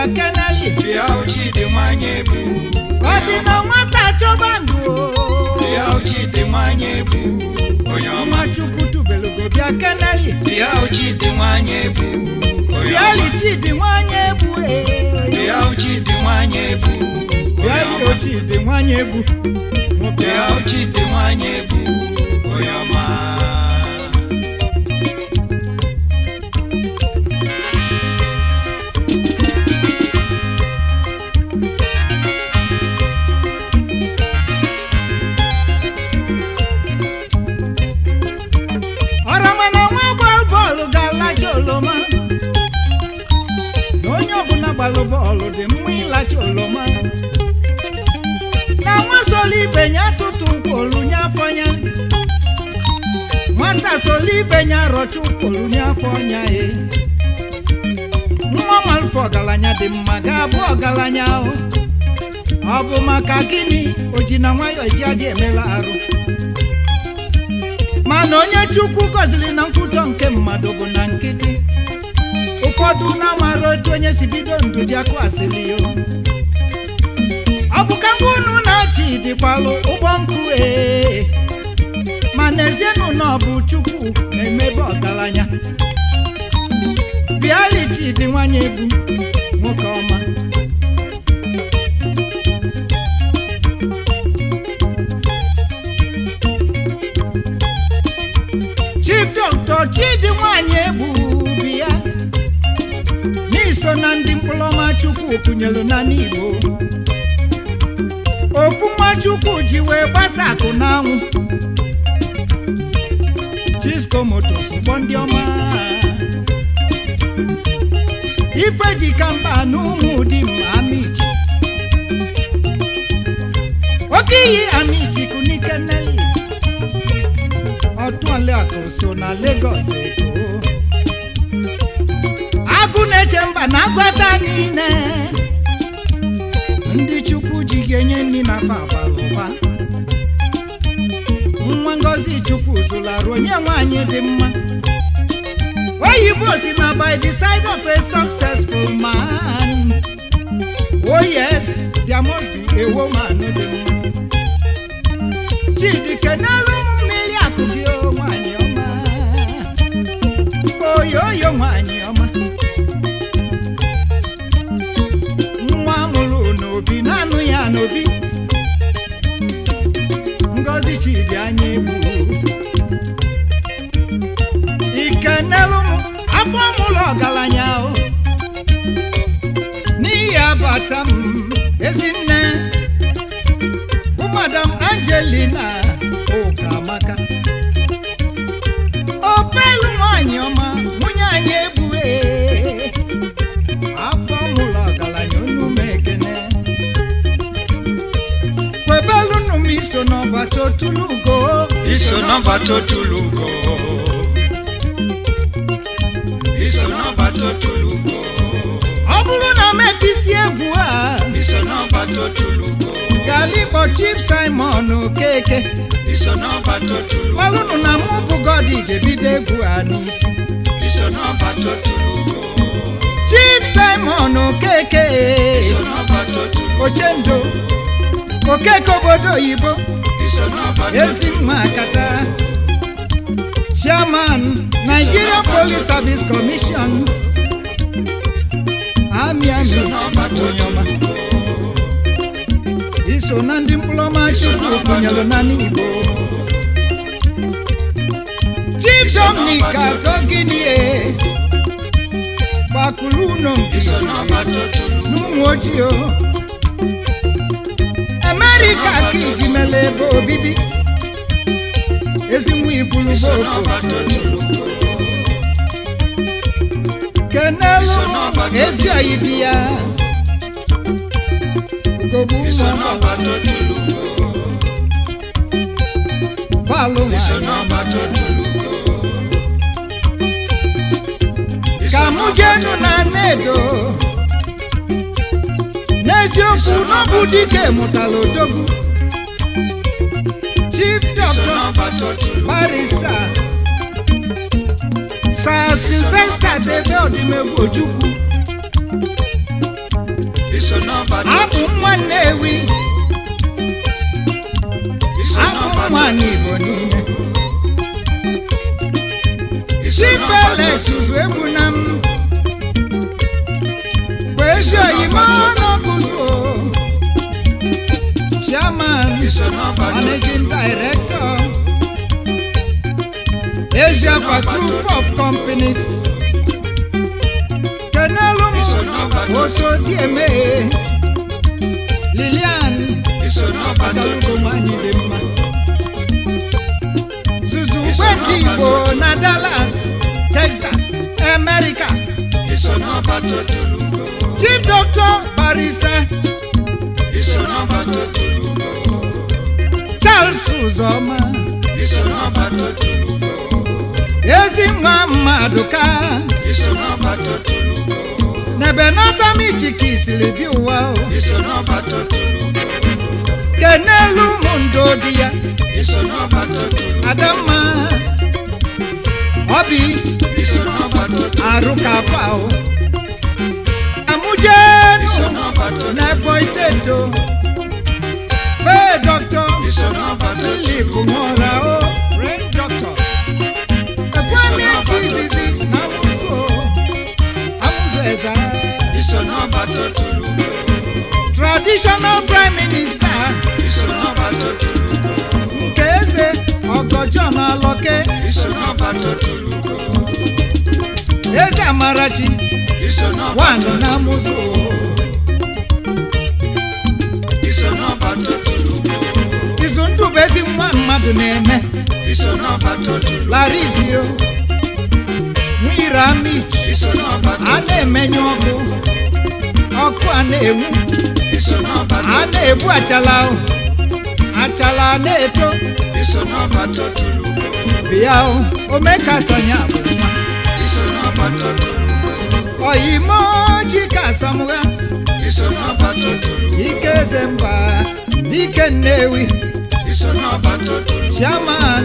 keneli bịa ochidi nwanyị ebu ọ dị na nwata chọba ndụ bịa ochidi nwanyị ebu onye ọma ọma chukwu tubelu go bịa keneli bịa ochidi nwanyị ebu onye bịali ọma chidi nwanyị egbu bịa ochidi nwanyị ebu onye bịali ọma ochidi nwanyị egbu nwoke bịa ahụ. ochidi nwanyị ebu onye ọma ọrọma na nwa gbalụ bọọlụ ga-alacha oloma na onye ọbụla gbalụ bọọlụ dị mma ịlacha oloma na nwa solo ibe ya tụtụ nkwolu nye afọ ya nwata solo ibe ya rọcha nkwolu nye afọ ya e nwa malụfe ọgaranya dị mma ga-abụ ọgaranya ahụ ọ bụ maka gịnị o ji na nwayọ eji aja emela arụ mana onye chukwu gọziri na nkwutọ nke mmadụ bụ na nkịtị ụfọdụ na-amara otu onye si bido ndụ ji akụ asịrị ya ọ bụ ka ngwa unu na-achị dịkwalụ ụgbọ nkụ ee mana ezienụ na ọ bụ chukwu na-emebe ọgaranya bịalichi dị nwanyị ebu nwoke ọma chief dọkịta chidi nwanyị egbu biya n'iso na ndị mkpụrụọma chukwu kụnyelu na n'igbo ofu nwa chukwu ji wee gbasa akụ n'anwụ chisco motos ụgbọ ndị ọma ife ji kamba na ụmụ ụdị mma amichi oke iyi amichi kunikeneli ọtụọliakụ so na Lagos Eko agụ na-eche mba na agwata niile ndị chukwu ji ga-enye nri na fa abalị ụba nwa ngozi chukwu zụlarụ onye nwaanyị dị mma oyibo si na by the side of a successful man oh yes there must be a woman dị mma chidi kenelu ụmụ mmiri akụ gị o nwanyị ọma oyoyo nwanyị ọma nwa mụrụ n'obi na-anụ ya n'obi ngozi chidi anya egbu ikenelu m afọ mụrụ ọgaranya o n'ihi abata m ezinne bụ madam angelina ụkamaka opelu nwanyị ọma nwunye anyị egbughe afọ mụrụ ọgaranya onume ekene kwebelu nụ m iso n'ọbata otulugo iso nọmba totulugo iso nọmba totulugo ọ bụrụ na m etisi egwu a iso nọmba totulugo galikpọ chief simon okeke iso nọmba totulugo gbalụnụ na mụ bụ godi ga-ebido egwu a n'isi iso nọmba totulugo chief simon okeke iso nọmba totulugo ochendo okeke obodo oyibo iso nọmba ezi nwa akata chairman nigeria police service commission ami ami iso nọmba onye ọma totulugo iso na ndị mkpụrụọma chukwu kụnyere na n'igbo chief dominic azọginie gbakụrụ ụlọ iso nọmba totulugo n'ụmụ ojii o amerịka ka iji mele ebe obibi ezi nwa ibulu iso bụ nọmba totulugo kenelu Iso n'ọba ezi oyi di ya ugogbu iso ụmụ nọmba totulugo balụ iso nwanyị nọmba totulugo ka mụ jenu na nnedo n'eziokwu n'ọbụ dike mụtara odogwu chief iso doctor nọmba totulugo barista sir sylvester debe odimegwu ojukwu iso n'ọbata abụ nwa nnewi iso abụ n'ọbata nwa n'igbo niile iso chifeles n'ọbata ụzụ egwu na m bụ ezi oyibo n'ọgụgụ chairman iso n'ọbata managing director Asia for group of companies kenelu m oso dieme lilian iso n'ọbata Atalugo nwanyị dị mma zuzu gweti igbo na dallas texas america iso n'ọbata tolugo chief doctor barrister iso n'ọbata tolugo charles uzoma iso n'ọbata tolugo ezi nwa mmadụ ka iso n'ọbata tolugo n'ebe n'ọtamichiki siri bi ụwa o iso n'ọbata tolugo kenelu ụmụ ndo di ya iso n'ọbata tolugo adamma obi iso n'ọbata arụkapa o iso amụjenu n'ọbata n'ebo steeti o bee dọkịta iso n'ọbata filip nwụra o ren dọkịta ekwemike izizi na amụzụ o amụzụ eze iso n'ọbata tolugo traditional prime minister iso n'ọbata tolugo nke eze ọgọjọ na alọke iso n'ọbata tolugo eze amarachi iso n'ọbata wanụ na amụzụ o iso n'ọbata tolugo izu ndụ bụ ezi nwa mmadụ na-eme iso n'ọbata tolugo larizio nwire amich iso n'ọbata a na-emenye ọkụ ọkụ a na-enwu iso n'ọbata a na-egbu achala o achala a na-eto iso n'ọbata tolugo bịa o omekasanya bụ nwa iso n'ọbata tolugo oyimo chika asamụgha iso n'ọbata tolugo ike eze mba dike nnewi iso n'ọbata tolugo chairman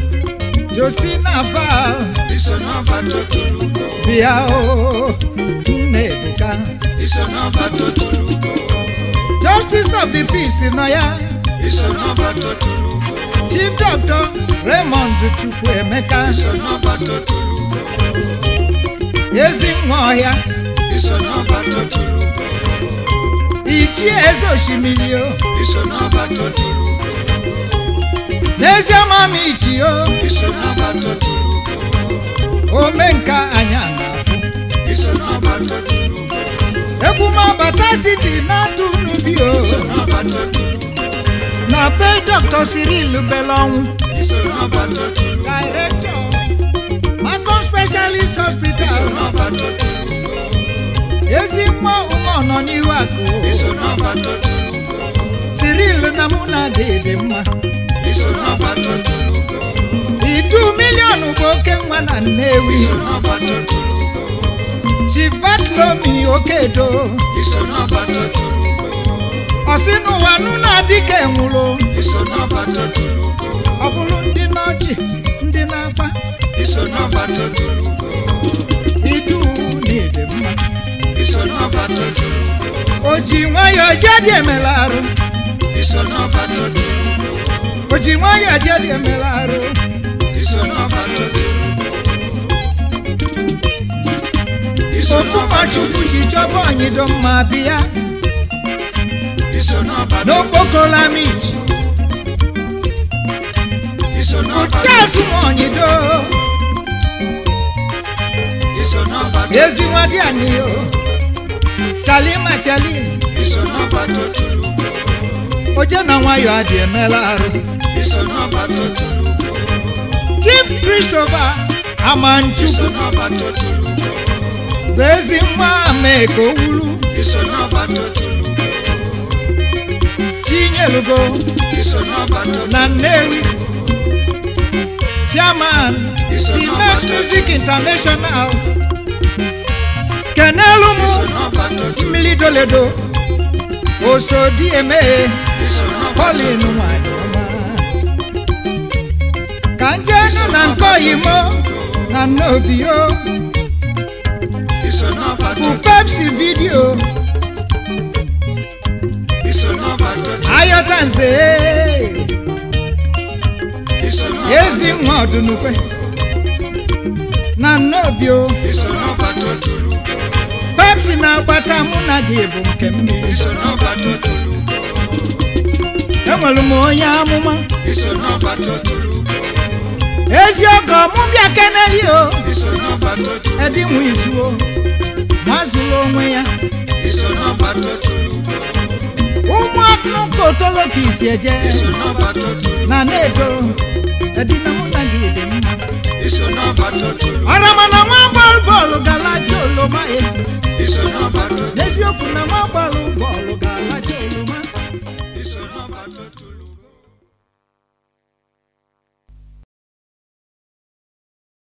josina bal iso n'ọbata tolugo bịa o nnebuka iso n'ọbata tolugo justice of the peace nọ ya iso n'ọbata tolugo chief doctor raymond chukwuemeka iso n'ọbata tolugo ezi nwa ọhịa iso n'ọbata tolugo ichie eze osimiri o iso n'ọbata tolugo n'ezie mama ichi o iso n'ọbata tolugo omenka anya na-afụ iso n'ọbata tolugo egwu m abata titi na-atụ n'ubi o iso n'ọbata tolugo na be dr cyril belonwu iso n'ọbata tolugo director macom specialist iso hospital n'ọbata tolugo ezi nwa ụmụ nọ n'ihu akụ iso n'ọbata tolugo cyril na mụ na dịdị mma iso n'ọbata tolugo itu miliọnụ bụ oke nwa na nnewi iso n'ọbata tolugo chivatlomi okedo iso n'ọbata tolugo ọsị n'ụwa nụ na-adị ka enwụrụ iso n'ọbata tolugo ọ bụrụ ndị n'ọchị ndị na-akpa iso n'ọbata tolugo idu n'ịdị mma iso n'ọbata tolugo o ji nwayọọ jedi emela arụ iso n'ọbata tolugo o ji nwayọọ jedi emela arụ iso n'ọbata tolugo iso ofu n'ọbata nwachukwu ji chọba onyido mma bịa iso n'ọbata n'okpokolamiji iso n'ọbata chefu m onyido iso n'ọbata ezi nwa dị anyị o chalima chali iso n'ọbata tolugo oje na nwayọọ adị emela arụ iso n'ọbata tolugo chief christopher iso amanchukwu n'ọbata tolugo bụ ezi nwa mee ka o wuru iso n'ọbata tolugo chinyelugo iso n'ọbata na nnewi chairman simex music international kenelu m iso n'ọbata tolugo mmiri doledo osodieme iso n'ọbata polin nwanyị ọma ka njenu na nke oyimo na nnobio iso n'ọbata bụ pepsi vidio totulu ayọta nze iso n'ọba ezi nwa ọdụnukwe na nnobi o iso n'ọba totulu pepsi na-agbata mụ na gị bụ nke m iso n'ọba totulu enwere m onye amụma iso n'ọba totulu ezi ọgọ mụ bịa keneli o iso n'ọba totulu edinwe izu o mazụrụ onwe ya iso n'ọba totulu ụmụ akụkọ otolo ka isi eje iso n'ọba totulu na na-edo edina mụ na gị dị mma iso n'ọba totulu ọramana nwa bọlbọ